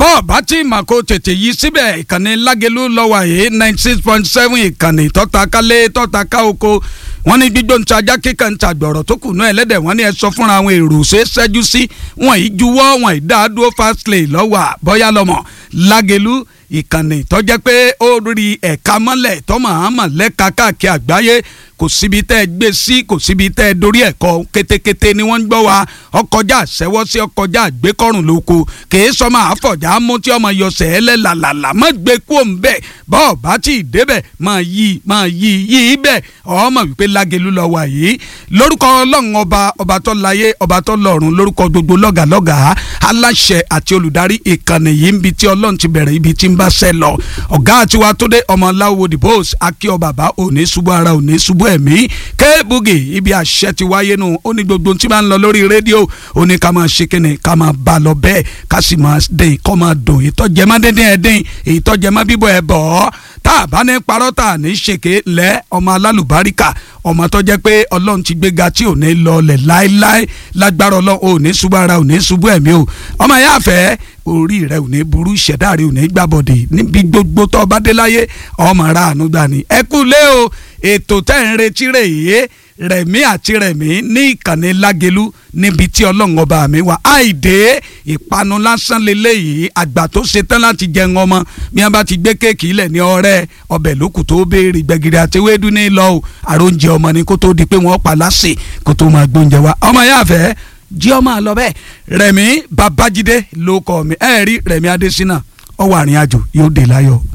bọ́ọ̀ bá tí mà kó tètè yí síbẹ̀ ìkànnì lágẹ̀lú lọ́wọ́ yìí ninety six point seven ìkànnì tọ́ta kálé tọ́ta ká oko wọ́n ní gbígbó ń tajá kíkà ń tàgbọ̀rọ̀ tó kù náà ẹlẹ́dẹ̀ wọ́n ní ẹ sọ fúnra àwọn èrò ṣe é ṣẹ́jú sí wọ́n yìí juwọ́ wọ́n yìí dá dúró fastly lọ́wọ́ bọ́yá lọ́mọ lágẹ̀lú ìkànnì tọ́jẹ́ pé ó rí ẹ̀ka mọ́lẹ̀ tọ́mọ̀ àmọ̀ lẹ́ka káàkiri àgbáyé kò síbi tẹ́ ẹ gbé sí kò síbi tẹ́ ẹ dorí ẹ̀kọ́ kétékété ni wọ́n ń gbọ́ wa ọkọjá àṣẹwọ́ sí ọkọjá àgbékọ́rùn lóko kèé sọmọ àfọ̀já mú tí ọmọ yọsẹ̀ ẹlẹ́ làlàlà má gbé kú òun bẹ́ẹ̀ bọ́ọ̀ bá tí ì débẹ̀ máa yí máa yí yí bẹ́ẹ̀ ọmọ wípé lágẹ̀lú lọ wà yìí lórúkọ ọlọ́run ọba ọba tó láyé ọba tó lọ́run lórúkọ gbogbo lọ́gàlọ́gà aláṣẹ àti olùdarí ìkànnì yìí ń bi tí ọlọ́run ti bẹ̀rẹ̀ ibi tí ń bá ṣẹ lọ ọ̀gá àtiwá tó dé ọmọ láwo dìbòs akíọ bàbá òní ṣubú ara òní ṣubú ẹ̀mí kéébùgì ibi àṣẹ ti wáyé nù ó ní gbogbo tí máa ń lọ lórí rédíò ó ní ká máa ṣe kíni ká máa bá lọ bẹ́ẹ̀ ká sì máa dín kọ́ máa dùn ìtọ́jẹ́ má dín dín ẹ̀ dín ìtọ́jẹ́ má bíbọ̀ ẹ̀ bọ̀ ọ́ tá a bá ní parọ́ tá a ní ṣèké lẹ́ ọmọ alálùbáríkà ọmọ tó jẹ́ pé ọlọ́run ti gbéga tí ò ní lọlẹ̀ láéláé lágbára ọlọ́run ò ní ṣubú ara ò ní ṣubú ẹ̀mí o ọmọ yẹn àfẹ́ orí rẹ ò ní burú ìṣẹ̀dá rẹ ò ní gbàbọ̀dè níbi gbogbo tó bá dé láyé ọmọ ra àánú gbà ní. ẹ kú lé o ètò tẹ́ ń retí rè yé rẹ̀mí àti rẹ̀mí ní ìkànnì lágẹ̀lú níbi tí ọlọ́run ọba mi wà àìdè ìpanu lásán lélẹ́yìí àgbà tó ṣetán láti jẹun ọmọ bí wọ́n bá ti gbé kéèkì ilẹ̀ ní ọ̀rẹ́ ọbẹ̀ lókù tó béèrè gbẹ̀gìrì àti ewédú ní lọ o àròjẹ ọmọ ni kó tó di pé wọ́n pa lásì kó tó máa gbóúnjẹ wa ọmọ yà fẹ́ jí ọmọ àlọ́ bẹ́ẹ̀ rẹ̀mí babájídé ló kọ́ mi ẹ̀ẹ́rí rẹ̀mí adésínà ọwọ́ àrìn àjò yóò dé láyọ̀.